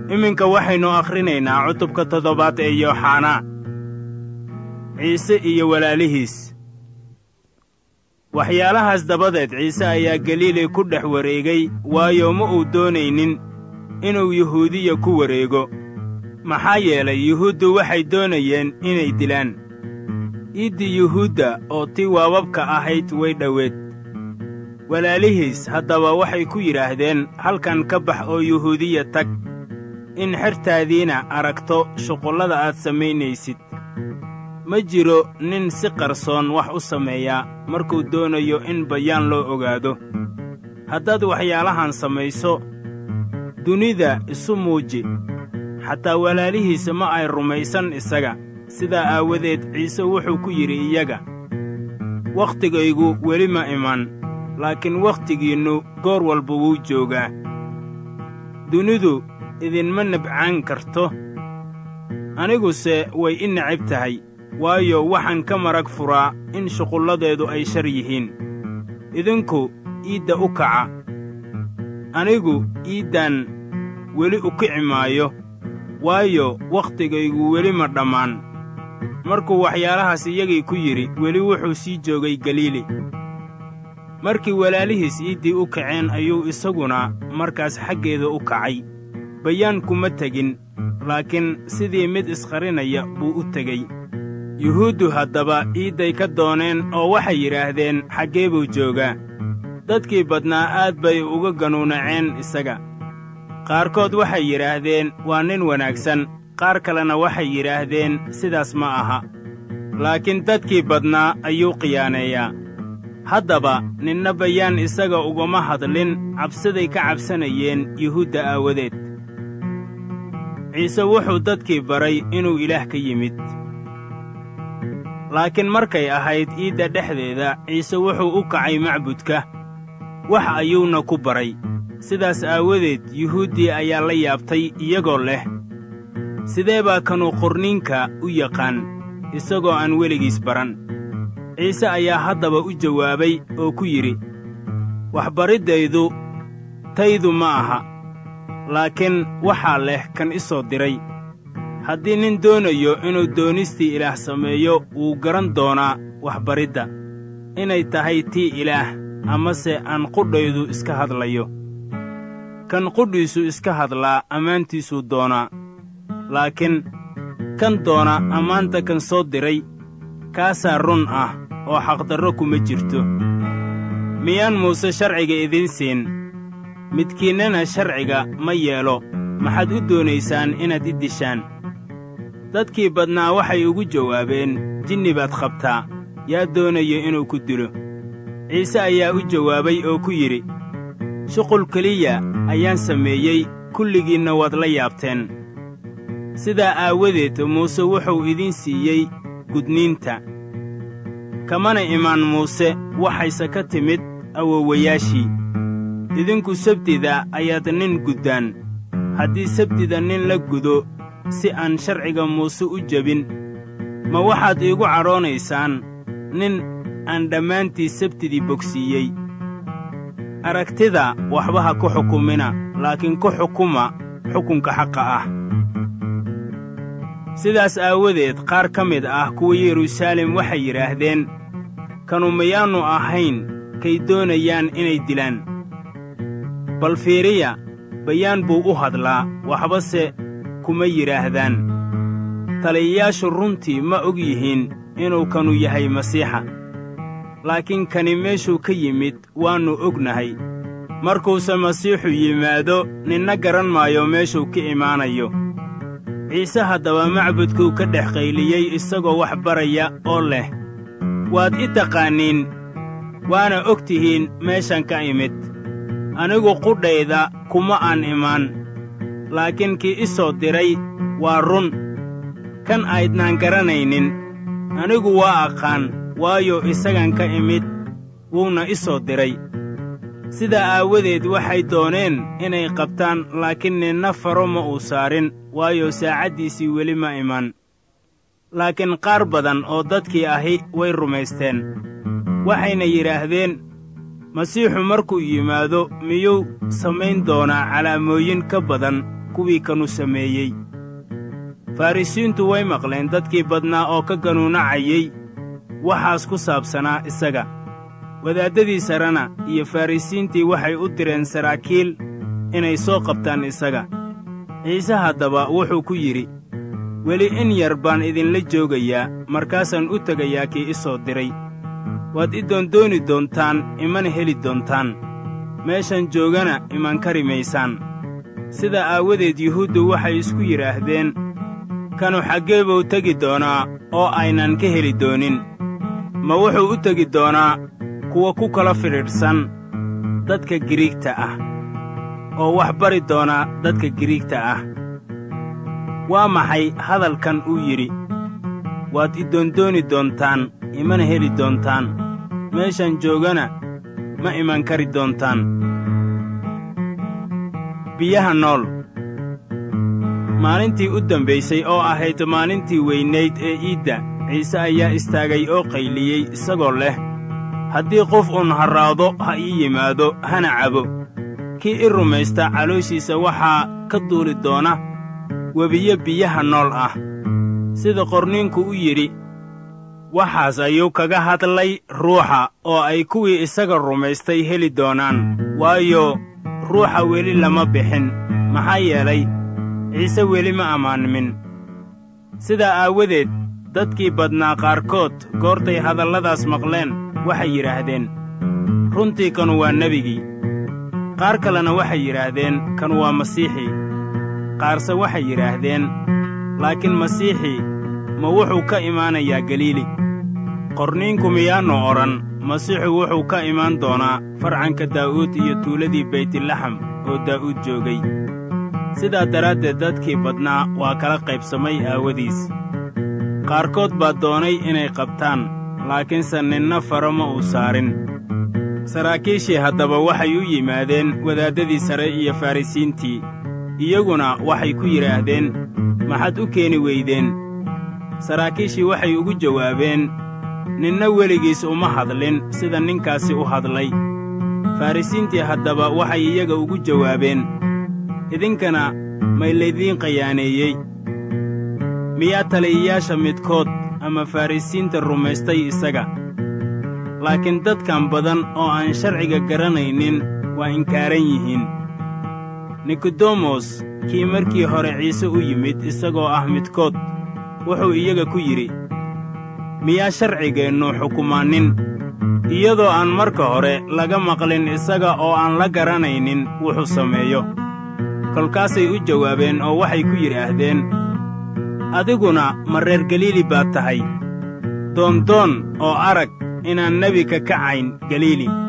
iminka waxaynu akhrinaynaa cutubka toddobaad ee yooxanaa ciise iyo walaalihiis waxyaalahaas dabadeed ciise ayaa galiili ku dhex wareegay waayo ma uu doonaynin inuu yuhuudiya ku wareego maxaa yeelay yuhuuddu waxay doonayeen inay dilaan iiddii yuhuudda oo tii waababka ahayd way dhoweed walaalihiis haddaba waxay ku yidhaahdeen halkan ka bax oo yuhuudiya tag in xertaadiina aragto shuqullada aad samaynaysid ma jiro nin si qarsoon wax u sameeyaa markuu doonayo in bayaan loo ogaado haddaad waxyaalahan samayso dunida isu muuji xataa walaalihiisa ma ay rumaysan isaga sidaa aawadeed ciise wuxuu ku yidhi iyaga wakhtigaygu weli ma iman laakiin wakhtigiinnu goor walba wuu joogaa dunidu idinma nabcaan karto aniguse way i necab tahay waayo waxaan ka marag furaa in shuqulladeedu ay shar yihiin idinku iidda u kaca anigu iiddan weli u kici maayo waayo wakhtigaygu weli ma dhammaan markuu waxyaalahaas iyagii ku yidhi weli wuxuu sii joogay galiili markii walaalihiis iiddii u kaceen ayuu isaguna markaas xaggeeda u kacay bayaan kuma tegin laakiin sidii mid isqarinaya buu u tegey yuhuuddu haddaba iidday ka dooneen oo waxay yidhaahdeen xaggee buu joogaa dadkii badnaa aad bay uga ganuunaceen isaga qaarkood waxay yidhaahdeen waa nin wanaagsan qaar kalena waxay yidhaahdeen sidaas ma aha laakiin dadkii badnaa ayuu khiyaaneeyaa haddaba ninna bayaan isaga ugama hadlin cabsiday ka cabsanayeen yuhuudda aawadeed ciise wuxuu dadkii baray inuu ilaah ka yimid laakiin markay ahayd iidda dhexdeeda ciise wuxuu u kacay macbudka wax ayuuna ku baray sidaas aawadeed yuhuuddii ayaa la yaabtay iyagoo leh sidee baa kanuu qorniinka u yaqaan isagoo aan weligiis baran ciise ayaa haddaba u jawaabay oo ku yidhi waxbariddaydu taydu ma aha laakiin waxaa leh kan i soo diray haddii nin doonayo inuu doonistii ilaah sameeyo wuu garan doonaa waxbaridda inay tahay tii ilaah amase aan qudhaydu iska hadlayo kan qudhiisu iska hadlaa ammaantiisuu doonaa laakiin kan doona ammaanta kan soo diray kaasaa run ah oo xaqdarro kuma jirto miyaan muuse sharciga idiin siin midkiinnana sharciga ma yeelo maxaad u doonaysaan inaad i dishaan dadkii badnaa waxay ugu jawaabeen jinni baad qabtaa yaa doonayo inuu ku dilo ciise ayaa u jawaabay oo ku yidhi shuqul keliya ayaan sameeyey kulligiinna waad la yaabteen sidaa aawadeed muuse wuxuu idiin siiyey gudniinta kamana imaan muuse waxayse ka timid awowayaashii idinku sabtida ayaad nin guddaan haddii sabtida nin la gudo si aan sharciga muuse u jebin ma waxaad iigu cadhoonaysaan nin aan dhammaantii sabtidii bogsiiyey aragtida waxba ha ku xukumina laakiin ku xukuma xukunka xaqa ah sidaas aawadeed qaar ka mid ah kuwa yeruusaalem waxay yidhaahdeen kanu mayaannu ahayn kay doonayaan inay dilaan bal fiiriya bayaan buu u hadlaa waxbase kuma yidhaahdaan taliyayaashu runtii ma og yihiin inuu kanu yahay masiixa laakiin kani meeshuu ka yimid waannu ognahay markuuse masiixu yimaado ninna garan maayo meeshuu ka imaanayo ciise haddaba macbudkuu ka dhex qayliyey isagoo wax baraya oo leh waad i taqaanniin waana og tihiin meeshan ka imid anigu qudhayda kuma aan imaan laakiin kii i soo diray waa run kan aydnaan garanaynin anigu waa aqaan waayo isagan ka imid wuuna i soo diray sidaa aawadeed waxay dooneen inay qabtaan laakiin ninna faro ma uu saarin waayo saacaddiisii weli ma iman laakiin qaar badan oo dadkii ahi way rumaysteen waxayna yidhaahdeen masiixu markuu yimaado miyuu samayn doonaa calaamooyin ka badan kuwii kanu sameeyey farrisiintu way maqleen dadkii badnaa oo ka ganuunacayey waxaas ku saabsanaa isaga wadaaddadii sarena iyo farrisiintii waxay u direen saraakiil inay soo qabtaan isaga ciise haddaba wuxuu ku yidhi weli in yar baan idinla joogayaa markaasaan u tegayaa kii i soo diray waad i doondooni doontaan imana heli doontaan meeshan joogana iman kari maysaan sida aawadeed yuhuuddu waxay isku yidhaahdeen kanu xaggee buu tegi doonaa oo aynan ka heli doonin ma wuxuu u tegi doonaa kuwa ku kala fidhiidhsan dadka giriigta ah oo wax bari doona dadka giriigta ah waa maxay hadalkan uu yidhi waad i doondooni doontaan imana heli doontaan meeshan joogana ma iman kari doontaan biyaha nool maalintii u dambaysay oo ahayd maalintii weynayd ee iidda ciise ayaa istaagay oo qayliyey isagoo leh haddii qof uun harraado ha ii yimaado hana cabo kii i rumaysta calooshiisa waxaa ka duuli doona webiyo biyaha nool ah sida qorniinku u yidhi waxaas ayuu kaga hadlay ruuxa oo ay kuwii isaga rumaystay heli doonaan waayo ruuxa weli lama bixin maxaa yeelay ciise weli ma ammaanmin sidaa aawadeed dadkii badnaa qaarkood goortay hadalladaas maqleen waxay yidhaahdeen runtii kanu waa nebigii qaar kalena waxay yidhaahdeen kanu waa masiixii qaarse waxay yidhaahdeen laakiin masiixii ma wuxuu ka imaanayaa galiili qorniinku miyaannu odhan masiixu wuxuu ka imaan doonaa farcanka daa'uud iyo tuuladii baytlaxam oo daa'uud joogay sidaa daraaddeed dadkii badnaa waa kala qaybsamay aawadiis qaarkood baa doonay inay qabtaan laakiinse ninna faro ma uu saarin saraakiishii haddaba waxay u yimaadeen wadaaddadii sare iyo farrisiintii iyaguna waxay ku yidhaahdeen maxaad u keeni weydeen saraakiishii waxay ugu jawaabeen ninna weligiis uma hadlin sida ninkaasi u hadlay farrisiintii haddaba waxay iyaga ugu jawaabeen idinkana may laydiin qayaaneeyey miyaa taliyayaasha midkood ama farrisiinta rumaystay isaga laakiin dadkan badan oo aan sharciga garanaynin waa inkaaran yihiin nikodemos kii markii hore ciise u yimid isagoo ah midkood wuxuu iyaga ku yidhi miyaa sharcigeennu xukumaanin iyadoo aan marka hore laga maqlin isaga oo aan la garanaynin wuxuu sameeyo kolkaasay u jawaabeen oo waxay ku yidhaahdeen adiguna ma reer galiili baad tahay doondoon oo arag inaan nebi ka kacayn galiili